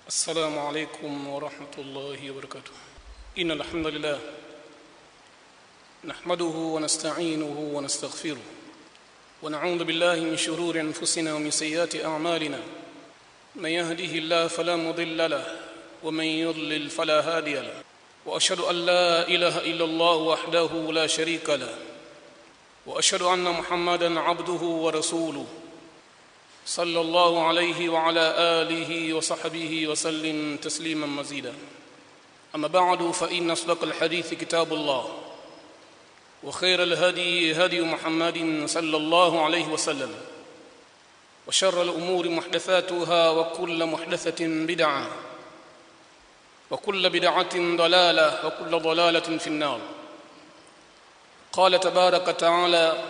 السلام عليكم ورحمة الله وبركاته إن الحمد لله نحمده ونستعينه ونستغفره ونعوذ بالله من شرور أنفسنا ومن سيئات أعمالنا من يهده الله فلا مضل له ومن يضلل فلا هادي له وأشهد أن لا إله إلا الله وحده لا شريك له وأشهد أن محمدا عبده ورسوله صلى الله عليه وعلى آله وصحبه وسلم تسليما مزيدا أما بعد فإن أصدق الحديث كتاب الله وخير الهدي هدي محمد صلى الله عليه وسلم وشر الأمور محدثاتها وكل محدثة بدعة وكل بدعة ضلالة وكل ضلالة في النار قال تبارك وتعالى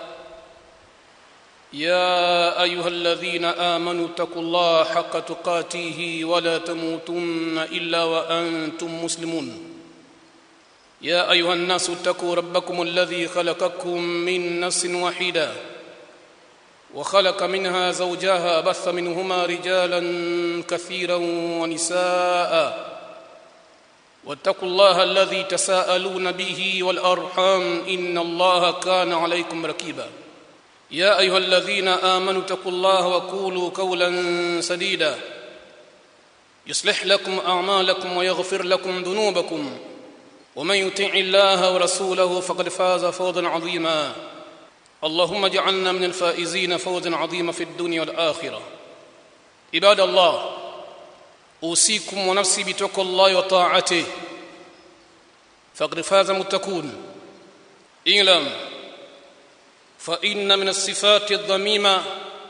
يا ايها الذين امنوا اتقوا الله حق تقاته ولا تموتن الا وانتم مسلمون يا ايها الناس اتقوا ربكم الذي خلقكم من نفس واحده وخلق منها زوجها بث منهما رجالا كثيرا ونساء واتقوا الله الذي تساءلون به والارحام ان الله كان عليكم رقيبا يا ايها الذين امنوا اتقوا الله وقولوا قولا سديدا يصلح لكم اعمالكم ويغفر لكم ذنوبكم ومن يطع الله ورسوله فقد فاز فوزا عظيما اللهم اجعلنا من الفائزين فوزا عظيما في الدنيا والاخره عباد الله اوصيكم ونفسي بتقوى الله وطاعته فقد فاز متقون اعلم فإن من الصفات الذميمة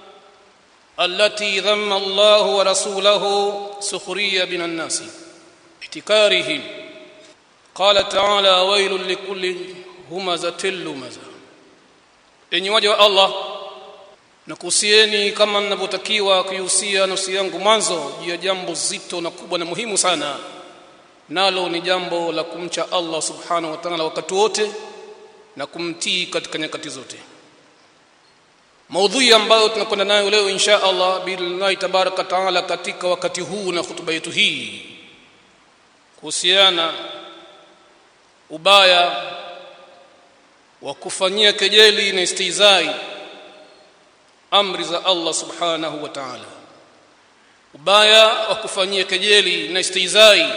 التي ذم الله ورسوله سخرية من الناس احتكارهم قال تعالى ويل لكل همزة لمزة enyi waja wa Allah nakuhusieni kama ninavyotakiwa kuihusia nafsi yangu mwanzo juu ya jambo zito na kubwa na muhimu sana nalo ni jambo la kumcha Allah subhanahu wa ta'ala wakati wote na kumtii katika nyakati zote maudhui ambayo tunakwenda nayo leo insha Allah billahi tabaraka taala katika wakati huu na hutuba yetu hii kuhusiana ubaya wa kufanyia kejeli na istizai amri za Allah subhanahu wa ta'ala ubaya wa kufanyia kejeli na istizai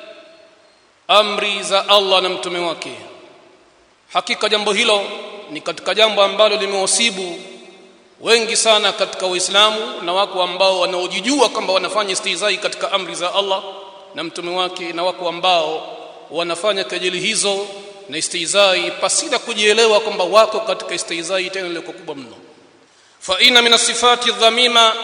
amri za Allah na mtume wake hakika jambo hilo ni katika jambo ambalo limewasibu wengi sana katika Uislamu na wako ambao wanaojijua kwamba wanafanya istihzai katika amri za Allah na mtume wake na wako ambao wanafanya kejeli hizo na istihzai pasina kujielewa kwamba wako katika istihzai tena ile kubwa mno fa inna min sifati dhamima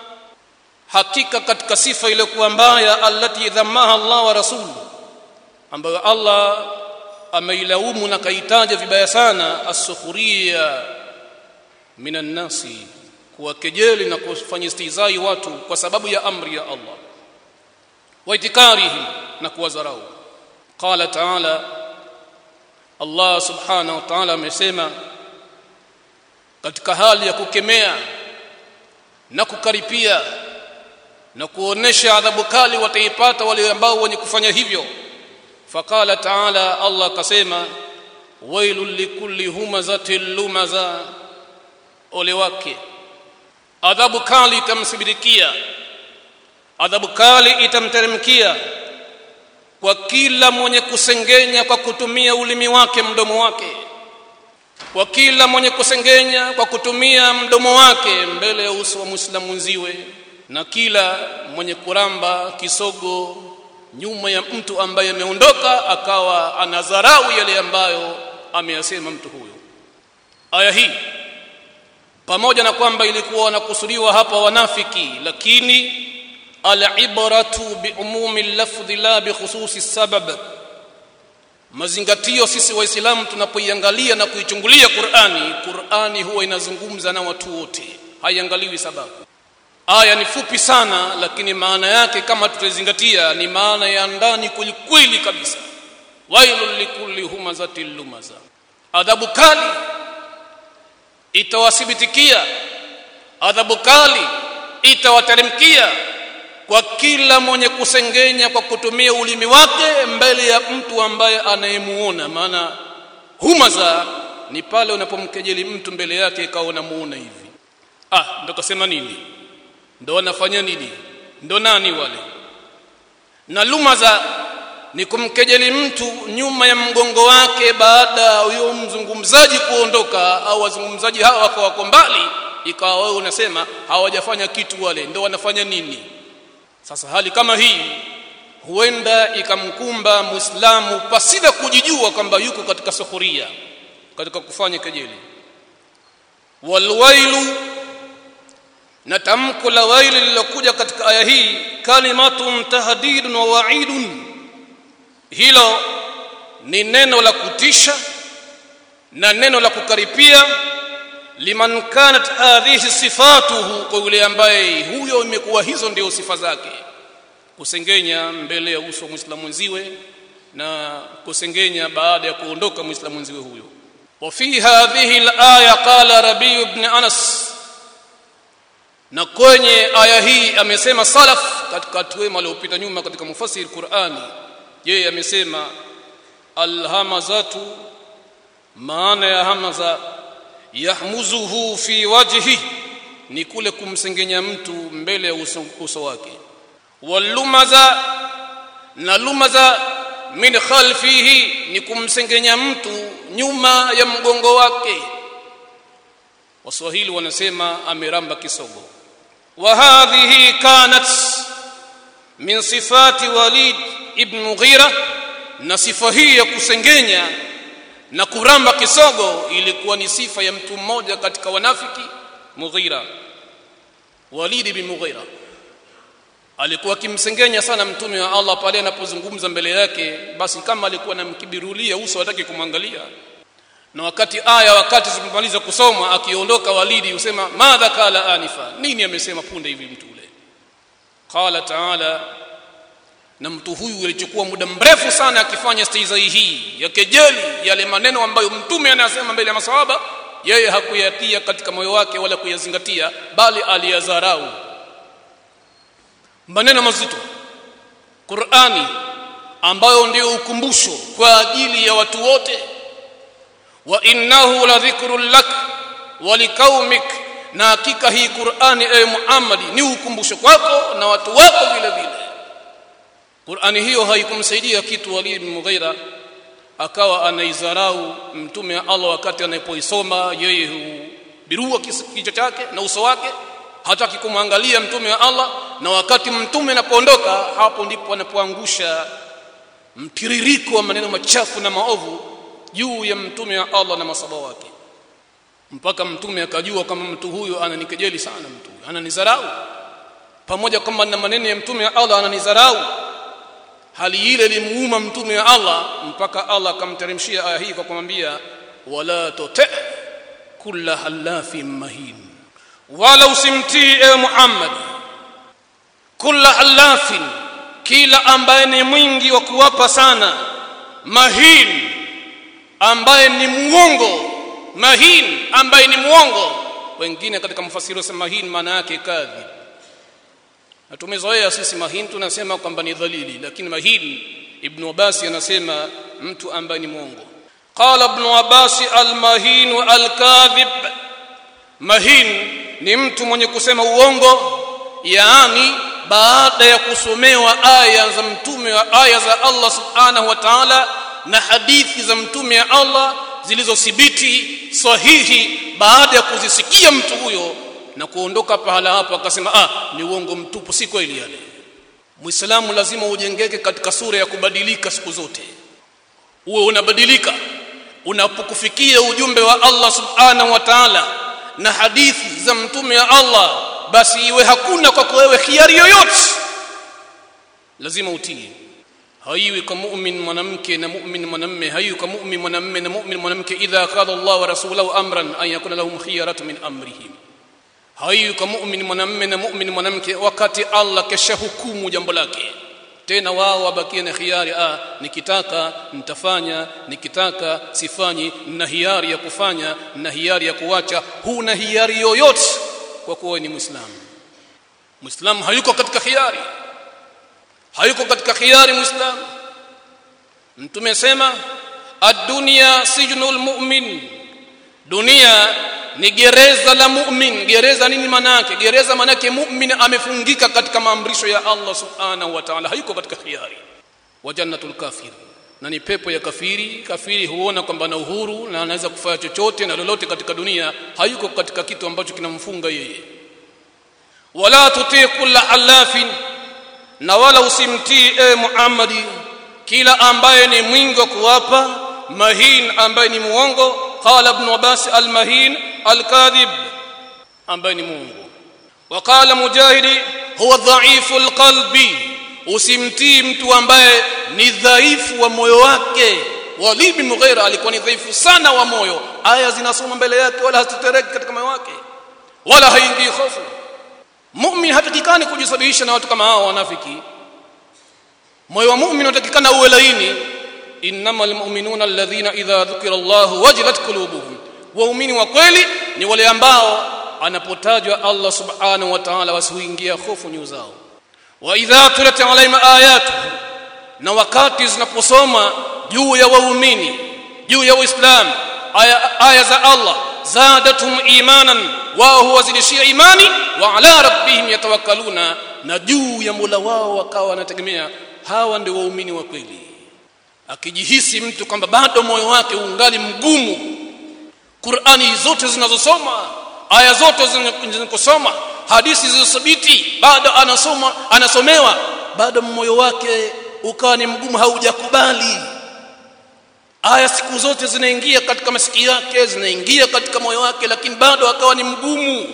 hakika katika sifa ile kuwa mbaya allati dhammaha Allah wa rasuluhu ambayo Allah ameilaumu na kaitaja vibaya sana as-sukhriya minan nasi kuwakejeli na kufanya istihzai watu kwa sababu ya amri ya Allah wa itikarihi na kuwadharau qala ta'ala Allah subhanahu wa ta'ala amesema katika hali ya kukemea na kukaripia na kuonesha adhabu kali wataipata wale ambao wenye kufanya hivyo faqala ta'ala Allah akasema wailul likulli humazatil lumaza ole wake adhabu kali itamsibirikia adhabu kali itamteremkia kwa kila mwenye kusengenya kwa kutumia ulimi wake mdomo wake kwa kila mwenye kusengenya kwa kutumia mdomo wake mbele ya uso wa muislamu mwenziwe na kila mwenye kuramba kisogo nyuma ya mtu ambaye ameondoka akawa anadharau yale ambayo ameyasema mtu huyo aya hii pamoja na kwamba ilikuwa wanakusudiwa hapa wanafiki lakini alibratu biumumi lafdhi la bikhususi sabab mazingatio sisi waislamu tunapoiangalia na kuichungulia Qur'ani Qur'ani huwa inazungumza na watu wote haiangaliwi sababu aya ni fupi sana lakini maana yake kama tutazingatia ni maana ya ndani kwelikweli kabisa wailul likulli humazatil lumaza adhabu kali itawathibitikia adhabu kali itawateremkia kwa kila mwenye kusengenya kwa kutumia ulimi wake mbele ya mtu ambaye anayemuona maana humaza ni pale unapomkejeli mtu mbele yake ikawa unamuona hivi ah ndo kasema nini ndo anafanya nini ndo nani wale na lumaza ni kumkejeli mtu nyuma ya mgongo wake baada ya huyo mzungumzaji kuondoka au wazungumzaji hawa wako wako mbali ikawa wewe unasema hawajafanya kitu wale ndo wanafanya nini sasa hali kama hii huenda ikamkumba muislamu pasida kujijua kwamba yuko katika suhuria katika kufanya kejeli walwailu na tamko la waili lilokuja katika aya hii kalimatun tahdidun wa wa'idun hilo ni neno la kutisha na neno la kukaripia liman kanat hadhihi sifatuhu kwa yule ambaye huyo imekuwa hizo ndio sifa zake kusengenya mbele ya uso wa muislamu mwenziwe na kusengenya baada ya kuondoka muislamu mwenziwe huyo وفي هذه الآية قال ربي بن أنس na kwenye aya hii amesema salaf katika watu wema waliopita nyuma katika mufasiri Qur'ani yeye amesema alhamazatu maana ya hamaza yahmuzuhu fi wajhi ni kule kumsengenya mtu mbele ya uso, uso wake walumaza na lumaza min khalfihi ni kumsengenya mtu nyuma ya mgongo wake waswahili wanasema ameramba kisogo wa hadhihi kanat min sifati walid ibn mughira na sifa hii ya kusengenya na kuramba kisogo ilikuwa ni sifa ya mtu mmoja katika wanafiki mughira walid ibn mughira alikuwa akimsengenya sana mtume wa Allah pale anapozungumza mbele yake basi kama alikuwa anamkibirulia uso hataki kumwangalia na wakati aya wakati zimemaliza kusoma akiondoka walidi usema madha kala anifa nini amesema punde hivi mtu ule qala taala na mtu huyu alichukua muda mrefu sana akifanya stizai hii ya kejeli yale maneno ambayo mtume anasema mbele ya masahaba yeye hakuyatia katika moyo wake wala kuyazingatia bali aliyadharau maneno mazito Qur'ani ambayo ndio ukumbusho kwa ajili ya watu wote wa innahu la dhikrun lak wa liqaumik na hakika hii Qur'ani ewe Muhammad ni ukumbusho kwako na watu wako vile vile Qur'ani hiyo haikumsaidia kitu Walid bin Mughira akawa anaizarau mtume wa Allah wakati anapoisoma yeye hubirua kichwa chake na uso wake hataki kumwangalia mtume wa Allah na wakati mtume anapoondoka hapo ndipo anapoangusha mtiririko wa maneno machafu na maovu juu ya mtume wa Allah na masaba wake mpaka mtume akajua kama mtu huyo ananikejeli sana mtu ananizarau pamoja kwamba na maneno ya mtume wa Allah ananizarau hali ile limuuma mtume wa Allah mpaka Allah akamteremshia aya hii kwa kumwambia wala tuti kulla halafin mahin wala usimtii ewe Muhammad kulla halafin kila ambaye ni mwingi wa kuwapa sana mahin ambaye ni muongo mahin ambaye ni muongo wengine katika mfasiri wasema mahin maana yake kadhib na tumezoea sisi mahin tunasema kwamba ni dhalili lakini mahin ibn Abbas anasema mtu ambaye ni muongo qala ibn Abbas al-mahin wa al-kadhib mahin ni mtu mwenye kusema uongo yaani baada ya kusomewa aya za mtume wa aya za Allah subhanahu wa ta'ala na hadithi za mtume wa Allah zilizothibiti sahihi baada ya kuzisikia mtu huyo na kuondoka pahala hapo akasema ah ni uongo mtupu si kweli yale muislamu lazima ujengeke katika sura ya kubadilika siku zote uwe unabadilika unapokufikia ujumbe wa Allah subhanahu wa ta'ala na hadithi za mtume wa Allah basi iwe hakuna kwako wewe khiari yoyote lazima utii haiwi kwa mu'min mwanamke na mu'min mwanamme haiwi kwa mu'min mwanamme na mu'min mwanamke idha qala Allah wa rasuluhu amran an yakuna lahum khiyaratu min amrihim haiwi kwa mu'min mwanamme na mu'min mwanamke wakati Allah kesha hukumu jambo lake tena wao wabakie na khiari ah nikitaka nitafanya nikitaka sifanyi na hiari ya kufanya na hiari ya kuacha huna hiari yoyote kwa kuwa ni muislamu muislamu hayuko katika khiari hayuko katika khiari muislam mtume sema ad-dunya sijnul mu'min dunia ni gereza la mu'min gereza nini manake gereza manake mu'min amefungika katika maamrisho ya Allah subhanahu wa ta'ala hayuko katika khiari wa jannatul kafir na ni pepo ya kafiri kafiri huona kwamba ana uhuru na anaweza kufanya chochote na lolote katika dunia hayuko katika kitu ambacho kinamfunga yeye wala tutii kulla halafin na wala usimtii e Muhammadi kila ambaye ni mwingi wa kuwapa mahin ambaye ni muongo qala ibn Abbas al-mahin al-kadhib ambaye ni muongo وقال مجاهد هو ضعيف القلب usimtii mtu ambaye ni dhaifu wa moyo wake Walid bin Mughira alikuwa ni dhaifu sana wa moyo aya zinasoma mbele yake wala hazitetereki katika moyo wake wala haingii hofu mu'min hatakikani kujisababisha na watu kama hao wanafiki moyo wa mu'min unatakikana uwe laini innamal mu'minuna alladhina idha dhukira Allah wajilat qulubuhum waumini wa kweli ni wale ambao anapotajwa Allah subhanahu wa ta'ala wasiingia hofu nyu zao wa idha tulat alaihim ayatu na wakati zinaposoma juu ya waumini juu ya uislamu aya, aya za Allah zadatum imanan wao huwazidishia imani wa ala rabbihim yatawakkaluna na juu ya Mola wao wakawa wanategemea hawa ndio waumini wa kweli akijihisi mtu kwamba bado moyo wake ungali mgumu Qur'ani zote zinazosoma aya zote zinazosoma hadithi zilizobiti bado anasoma anasomewa bado moyo wake ukawa ni mgumu haujakubali aya siku zote zinaingia katika masikio yake zinaingia katika moyo wake lakini bado akawa ni mgumu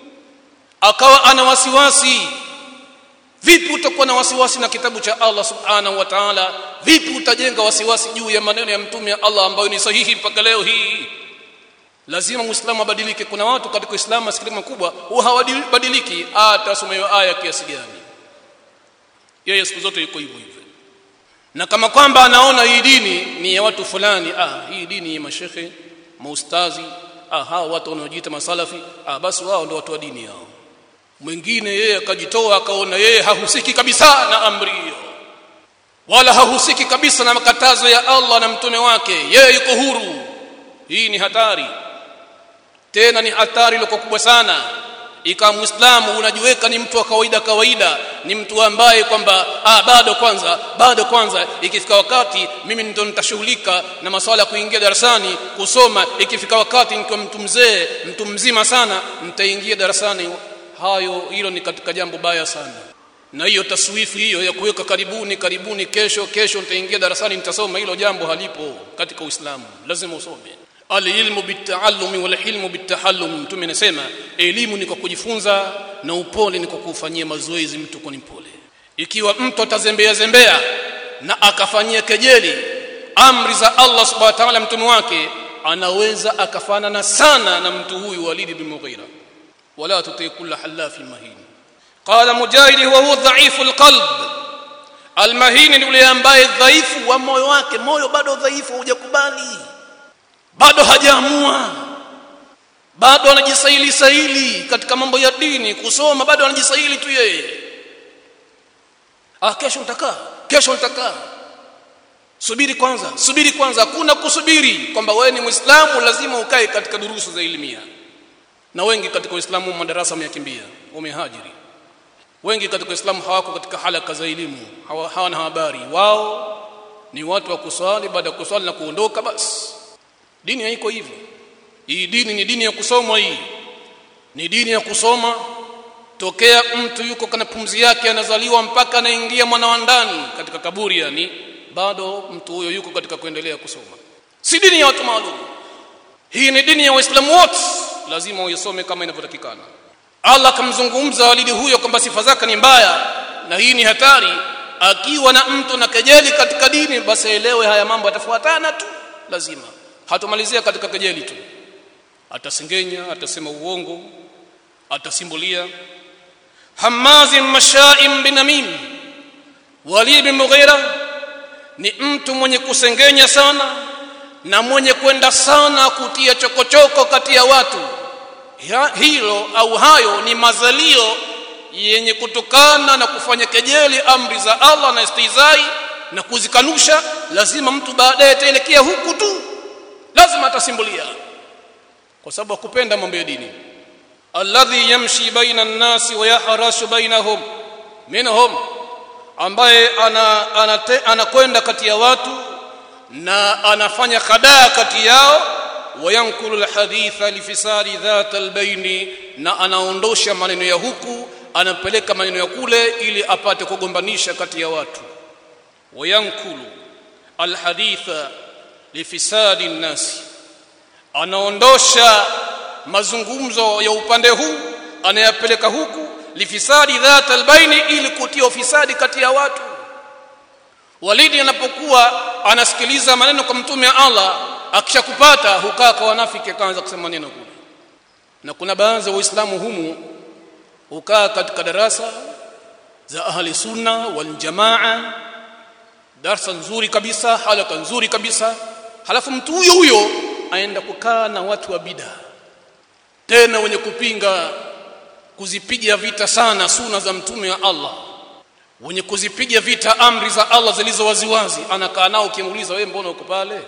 akawa ana wasiwasi vipi utakuwa na wasiwasi na kitabu cha Allah subhanahu wa ta'ala vipi utajenga wasiwasi juu ya maneno ya mtume ya Allah ambayo ni sahihi mpaka leo hii lazima muislamu abadilike kuna watu katika uislamu masikini makubwa huwa hawabadiliki hata asomewe aya kiasi gani yeye siku zote yuko hivyo hivyo na kama kwamba anaona hii dini ni ya watu fulani ah hii dini ya mashekhe maustazi ah hao watu wanaojiita masalafi ah basi wao ndio watu wa dini yao mwingine yeye akajitoa akaona yeye hahusiki kabisa na amri hiyo wala hahusiki kabisa na makatazo ya Allah na mtume wake yeye yuko huru hii ni hatari tena ni hatari iliyo kubwa sana ikawa muislamu unajiweka ni mtu wa kawaida kawaida ni mtu ambaye kwamba ah bado kwanza bado kwanza ikifika wakati mimi ndio nitashughulika na masuala ya kuingia darasani kusoma ikifika wakati nikiwa mtu mzee mtu mzima sana nitaingia darasani hayo hilo ni katika jambo baya sana na hiyo taswifu hiyo ya kuweka karibuni karibuni kesho kesho nitaingia darasani nitasoma hilo jambo halipo katika Uislamu lazima usome alilmu bitaallumi wal hilmu bitahallum mtume anasema elimu ni kwa kujifunza na upole ni kwa kufanyia mazoezi mtu kwa mpole ikiwa mtu atazembea zembea na akafanyia kejeli amri za Allah subhanahu wa ta'ala mtume wake anaweza akafanana sana na mtu huyu Walid bin Mughira wala tuti kulla halafin mahin qala mujahid wa huwa dhaifu alqalb almahin ni yule ambaye dhaifu wa moyo wake moyo bado dhaifu hujakubali bado hajaamua bado anajisaili saili katika mambo ya dini kusoma bado anajisaili tu yeye ah kesho nitakaa kesho nitakaa subiri kwanza subiri kwanza hakuna kusubiri kwamba wewe ni muislamu lazima ukae katika durusu za elimia na wengi katika uislamu madarasa wameyakimbia wamehajiri wengi katika uislamu hawako katika halaka za elimu hawana habari wao ni watu wa kuswali baada ya kuswali na kuondoka basi dini haiko hivyo hii dini ni dini ya kusoma hii ni dini ya kusoma tokea mtu yuko kana pumzi yake anazaliwa mpaka anaingia mwana wa ndani katika kaburi yani bado mtu huyo yuko katika kuendelea kusoma si dini ya watu maalum hii ni dini ya waislamu wote lazima uisome kama inavyotakikana Allah akamzungumza walidi huyo kwamba sifa zake ni mbaya na hii ni hatari akiwa na mtu na kejeli katika dini basi elewe haya mambo yatafuatana tu lazima hatomalizia katika kejeli tu atasengenya atasema uongo atasimbulia hamazin mashaim binamim Walid bin Mughira ni mtu mwenye kusengenya sana na mwenye kwenda sana kutia chokochoko kati ya watu hilo au hayo ni mazalio yenye kutokana na kufanya kejeli amri za Allah na istizai na kuzikanusha lazima mtu baadaye ataelekea huku tu lazima atasimbulia kwa sababu kupenda mambo ya dini alladhi yamshi baina an-nasi wa yahrashu bainahum minhum ambaye anakwenda ana, ana kati ya watu na anafanya khadaa kati yao wayankulu alhaditha lifisadi dhat albaini na anaondosha maneno ya huku anapeleka maneno ya kule ili apate kugombanisha kati ya watu wayankulu alhaditha lifisadi nnasi anaondosha mazungumzo ya upande huu anayapeleka huku lifisadi dhat albaini ili kutia ufisadi kati ya watu walidi anapokuwa anasikiliza maneno kwa mtume wa Allah akishakupata hukaa kwa wanafiki akaanza kusema maneno kule na kuna baadhi ya waislamu humu hukaa katika darasa za ahli sunna wal jamaa darasa nzuri kabisa halaka nzuri kabisa halafu mtu huyo huyo aenda kukaa na watu wa bid'a tena wenye kupinga kuzipiga vita sana suna za mtume wa Allah wenye kuzipiga vita amri za Allah zilizo waziwazi anakaa nao ukimuuliza wewe mbona uko pale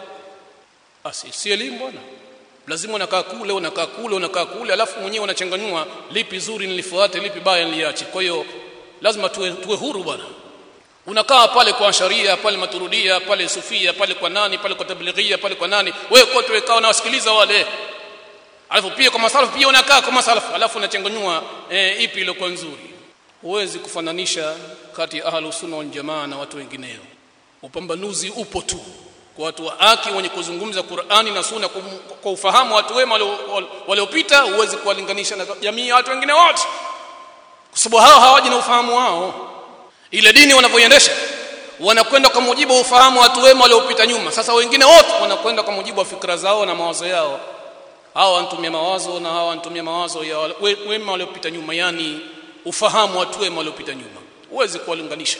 basi si elimu bwana lazima unakaa kule unakaa kule unakaa kule alafu mwenyewe unachanganyua lipi zuri nilifuate lipi baya niliache kwa hiyo lazima tuwe, tuwe huru bwana unakaa pale kwa sharia pale maturudia pale sufia pale kwa nani pale kwa tablighia pale kwa nani wewe kote wekaa unawasikiliza wale alafu pia kwa masalafu pia unakaa kwa masalafu alafu unachanganyua e, ipi iliyokuwa nzuri huwezi kufananisha kati ya ahlus sunna wal jamaa na watu wengineo upambanuzi upo tu kwa watu wa haki wenye kuzungumza Qur'ani na Sunna kwa ufahamu watu wema waliopita huwezi kuwalinganisha na jamii ya watu wengine wote kwa sababu hao hawaji na ufahamu wao ile dini wanavyoiendesha wanakwenda kwa mujibu wa ufahamu watu wema waliopita nyuma sasa wengine wote wanakwenda kwa mujibu wa fikra zao na mawazo yao hawa wanatumia mawazo na hawa wanatumia mawazo ya wema waliopita nyuma yani ufahamu watu wema waliopita nyuma huwezi kuwalinganisha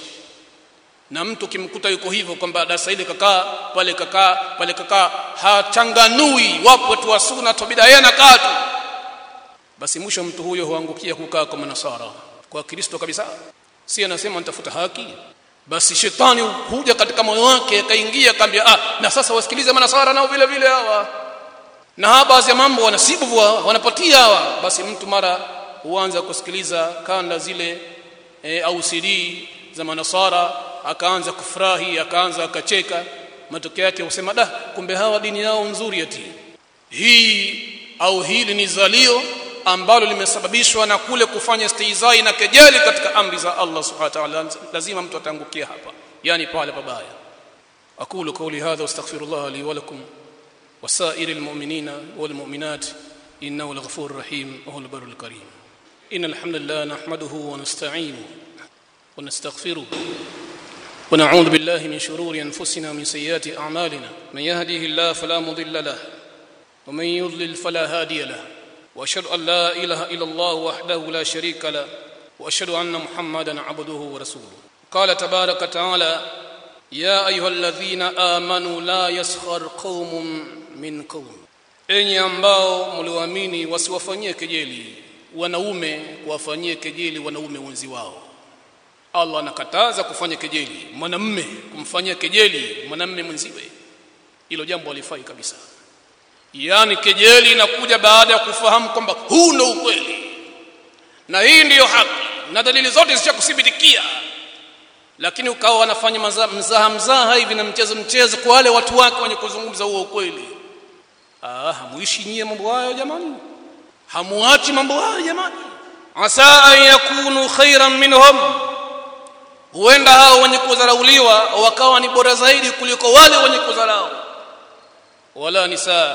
na mtu kimkuta yuko hivyo kwamba darasa ile kakaa pale kakaa pale kakaa hachanganui wapo watu wa sunna tobida yeye anakaa tu basi mwisho mtu huyo huangukia kukaa kwa manasara kwa kristo kabisa si anasema nitafuta haki basi shetani huja katika moyo wake akaingia akamwambia ah na sasa wasikilize manasara nao vile vile hawa na baadhi ya mambo wanasibu wanapatia hawa basi mtu mara huanza kusikiliza kanda zile e, au CD za manasara akaanza kufurahi akaanza akacheka matokeo yake husema da kumbe hawa dini yao nzuri ati hii au hili ni zalio ambalo limesababishwa na kule kufanya istizai na kejeli katika amri za Allah subhanahu wa ta'ala lazima mtu atangukia hapa yani pale pabaya aqulu qawli hadha wastaghfirullah li wa lakum وسائر المؤمنين والمؤمنات إنه الغفور الرحيم وهو البر الكريم إن الحمد لله نحمده ونستعينه ونستغفره ونعوذ بالله من شرور أنفسنا ومن سيئات أعمالنا من يهده الله فلا مضل له ومن يضلل فلا هادي له وأشهد أن لا إله إلا الله وحده لا شريك له وأشهد أن محمدا عبده ورسوله قال تبارك وتعالى يا أيها الذين آمنوا لا يسخر قوم min qaum enyi ambao mlioamini wasiwafanyie kejeli wanaume kuwafanyie kejeli wanaume wenzi wao Allah anakataza kufanya kejeli mwanamme kumfanyia kejeli mwanamme mwenziwe hilo jambo halifai kabisa yaani kejeli inakuja baada ya kufahamu kwamba huu ndio ukweli na hii ndiyo haki na dalili zote zishakuthibitikia lakini ukawa wanafanya mzaha mzaha hivi na mchezo mchezo kwa wale watu wake wenye kuzungumza huo ukweli ah hamuishi nyie mambo hayo jamani hamuachi mambo hayo jamani asa an yakunu khairan minhum huenda hao wenye kudharauliwa wakawa ni bora zaidi kuliko wale wenye kudharau wala nisaa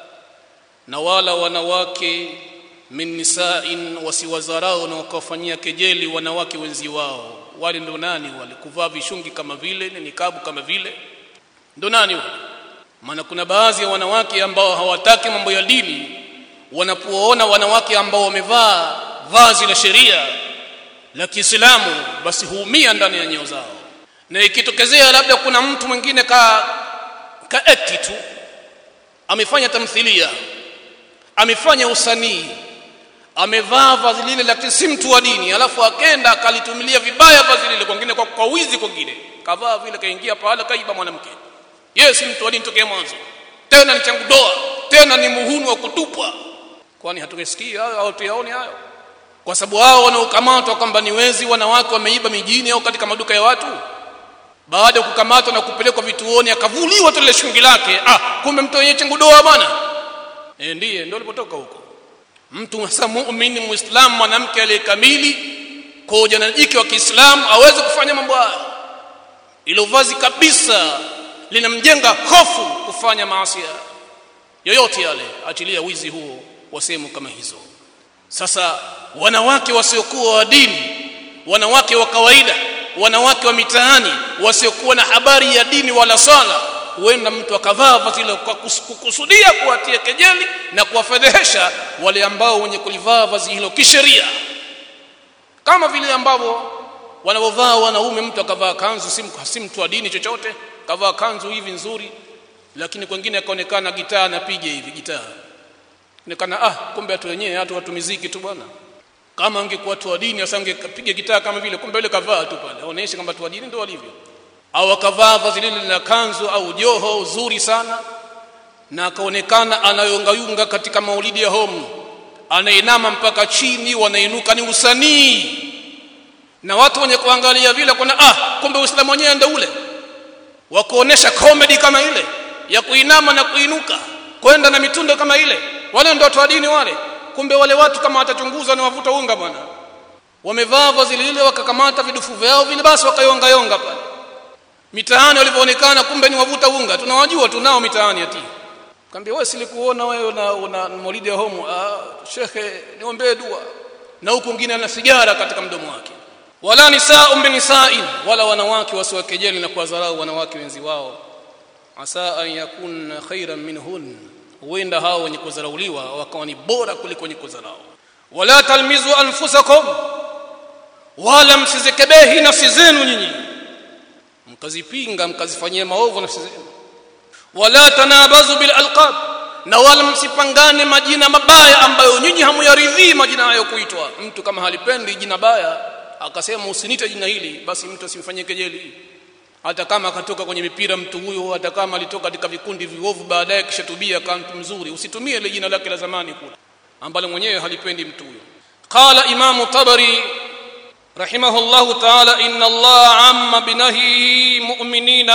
na wala wanawake min nisain wasiwazarau na wakawafanyia kejeli wanawake wenzi wao wale ndo nani wale kuvaa vishungi kama vile ni nikabu kama vile ndo nani wale maana kuna baadhi ya wanawake ambao hawataki mambo ya dini wanapoona wanawake ambao wamevaa vazi la sheria la Kiislamu basi huumia ndani ya nyoyo zao na ikitokezea labda kuna mtu mwingine ka ka acti tu amefanya tamthilia amefanya usanii amevaa vazi lile lakini si mtu wa dini alafu akenda akalitumilia vibaya vazi lile kwingine kwa, kwa wizi kwingine kavaa vile kaingia pale kaiba mwanamke yeye si mtu wa dini tokea mwanzo tena ni changu doa tena ni muhuni wa kutupwa kwani hatukisikia hayo au tuyaone hayo kwa sababu hao wanaokamatwa kwamba ni wezi wanawake wameiba mijini au katika maduka ya watu baada ya kukamatwa na kupelekwa vituoni akavuliwa tule shungi lake ah kumbe mtu wenyewe changu doa bwana eh ndiye ndio alipotoka huko mtu hasa muumini muislamu mwanamke aliyekamili kwa ujana jike wa Kiislamu aweze kufanya mambo hayo ilo vazi kabisa linamjenga hofu kufanya maasi yoyote yale achilia wizi huo wa sehemu kama hizo sasa wanawake wasiokuwa wa dini wanawake wa kawaida wanawake wa mitaani wasiokuwa na habari ya dini wala swala huenda mtu akavaa vazi hilo kwa kukusudia kuwatia kejeli na kuwafedhehesha wale ambao wenye kulivaa vazi hilo kisheria kama vile ambavyo wanavyovaa wanaume mtu akavaa kanzu si, si mtu wa dini chochote kavaa kanzu hivi nzuri lakini kwingine akaonekana gitaa anapiga hivi gitaa onekana ah kumbe watu wenyewe watu watu muziki tu bwana kama angekuwa watu wa dini asa angepiga gitaa kama vile kumbe yule kavaa tu pale aoneshe kwamba watu wa dini ndio walivyo au akavaa vazi lile la kanzu au joho uzuri sana na akaonekana anayongayunga katika maulidi ya homu anainama mpaka chini wanainuka ni usanii na watu wenye kuangalia vile kuna ah kumbe uislamu wenyewe ndio ule wa kuonesha comedy kama ile ya kuinama na kuinuka kwenda na mitundo kama ile wale ndio watu wa dini wale kumbe wale watu kama watachunguza ni wavuta unga bwana wamevaa vazi lile wakakamata vidufu vyao vile basi wakayonga yonga pale mitaani walivyoonekana kumbe ni wavuta unga tunawajua tunao mitaani ati kaambia wewe silikuona wewe una, una maulidi ya homo ah shekhe niombee dua na huku mwingine ana sigara katika mdomo wake wala nisaa min nisa'in wala wanawake wasiwakejeli na kuwadharau wanawake wenzi wao asa an yakunna khairan minhun huenda hao wenye kudharauliwa wakawa ni bora kuliko wenye kudharau wala talmizu anfusakum wala msizikebehi nafsi zenu nyinyi mkazipinga mkazifanyia maovu nafsi zenu wala tanabazu bil alqab na wala msipangane majina mabaya ambayo nyinyi hamuyaridhii majina hayo kuitwa mtu kama halipendi jina baya akasema usinite jina hili basi mtu asimfanyie kejeli hata kama akatoka kwenye mipira mtu huyo hata kama alitoka katika vikundi viovu baadaye kishatubia kama mtu mzuri usitumie ile jina lake la zamani kula ambalo mwenyewe halipendi mtu huyo qala imamu tabari رحمه الله تعالى إن الله عم بنهي مؤمنين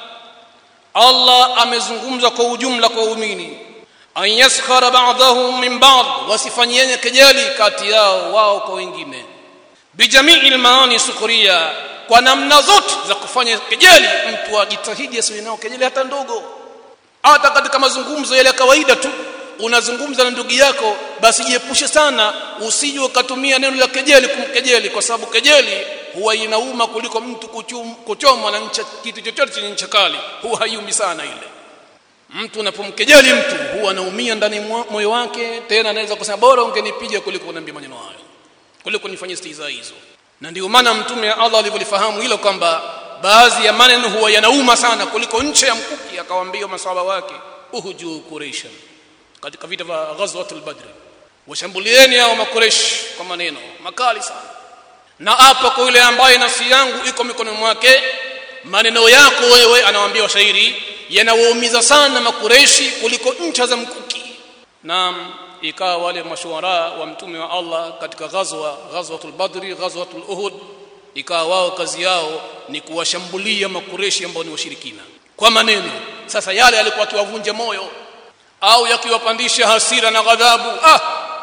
الله amezungumza kwa ujumla kwa waumini an yaskhara ba'dahum min ba'd wasifanyane kejeli kati yao wao kwa wengine bijamii almaani sukuria kwa namna zote za kufanya kejeli mtu ajitahidi asiwe nao kejeli hata ndogo hata katika mazungumzo yale ya kawaida tu unazungumza na ndugu yako basi jiepushe sana usije ukatumia neno la kejeli kumkejeli kwa sababu kejeli huwa inauma kuliko mtu kuchomwa na ncha kitu chochote chenye ncha kali huwa haiumi sana ile mtu unapomkejeli mtu huwa anaumia ndani moyo wake tena anaweza kusema bora ungenipiga kuliko kuniambia maneno hayo kuliko nifanyie stiza hizo na ndio maana mtume wa Allah alivyolifahamu hilo kwamba baadhi ya maneno huwa yanauma sana kuliko ncha ya mkuki akawaambia maswahaba wake uhuju quraisha katika vita vya ghazwatul badr washambulieni hao makuresh kwa maneno makali sana na hapa kwa yule ambaye nafsi yangu iko mikononi mwake maneno yako wewe anawaambia washairi yanawaumiza sana makureshi kuliko ncha za mkuki naam ikawa wale mashuara wa mtume wa Allah katika ghazwa ghazwatul badri ghazwatul uhud ikawa wao kazi yao ni kuwashambulia makureshi ambao ni washirikina kwa maneno sasa yale alikuwa akiwavunja moyo au yakiwapandisha hasira na ghadhabu ah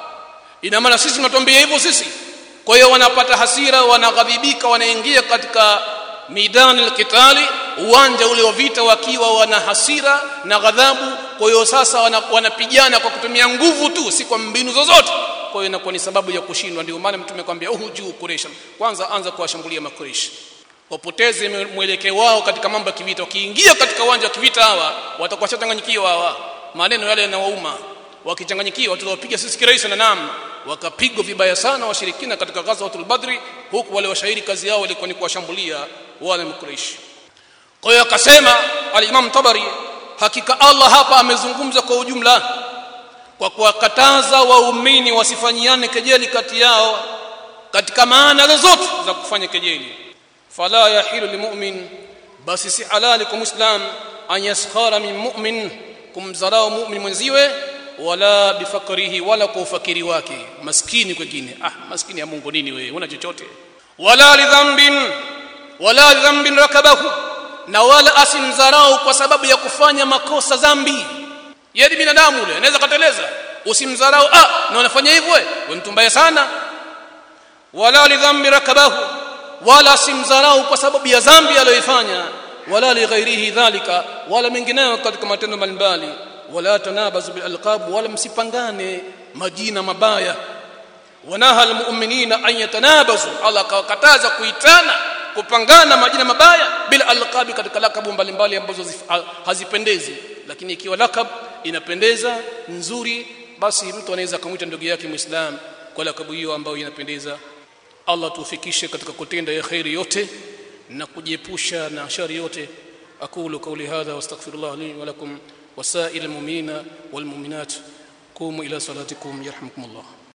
ina maana sisi tunatuambia hivyo sisi kwa hiyo wanapata hasira wanaghadhibika wanaingia katika midani alqitali uwanja ule wa vita wakiwa wana hasira na ghadhabu kwa hiyo sasa wanapigana wana kwa kutumia nguvu tu si kwa mbinu zozote kwa hiyo inakuwa ni sababu ya kushindwa ndio maana mtume kwambia uhuju quraish kwanza anza kuwashambulia makureish wapoteze mwelekeo wao katika mambo ya kivita wakiingia katika uwanja wa kivita hawa watakuwa changanyikiwa hawa maneno yale yanawauma wakichanganyikiwa tutawapiga sisi kirahisi na naam wakapigwa vibaya sana washirikina katika ghazwatul badri huku wale washairi kazi yao ilikuwa ni kuwashambulia wale mkuraishi kwa hiyo akasema al-Imam Tabari hakika Allah hapa amezungumza kwa ujumla kwa kuwakataza waumini wasifanyiane kejeli kati yao katika maana zozote za kufanya kejeli fala yahilu limu'min basi si halali kwa muislam an yaskhara min mu'min kumdharau mu'min mwenziwe wala bifakrihi wala kwa ufakiri wake maskini kwingine ah maskini ya Mungu nini wewe una chochote wala lidhambin wala lidhambin rakabahu na wala asimdharau kwa sababu ya kufanya makosa dhambi yeye binadamu yule anaweza kateleza usimdharau ah na unafanya hivyo wewe mtu mbaya sana wala lidhambi rakabahu wala simdharau kwa sababu ya dhambi aliyoifanya wala lighairihi dhalika wala mengineyo katika matendo mbalimbali wala tanabazu bil alqab wala msipangane majina mabaya wanaha almu'minina an yatanabazu Allah kawakataza kuitana kupangana majina mabaya bila alqabi katika lakabu mbalimbali ambazo hazipendezi lakini ikiwa lakab inapendeza nzuri basi mtu anaweza kumwita ndugu yake muislam kwa lakabu hiyo ambayo inapendeza Allah tufikishe katika kutenda ya khairi yote na kujiepusha na shari yote aqulu qawli hadha wastaghfirullah li wa lakum wasail almu'minina walmu'minat qumu ila salatikum yarhamukumullah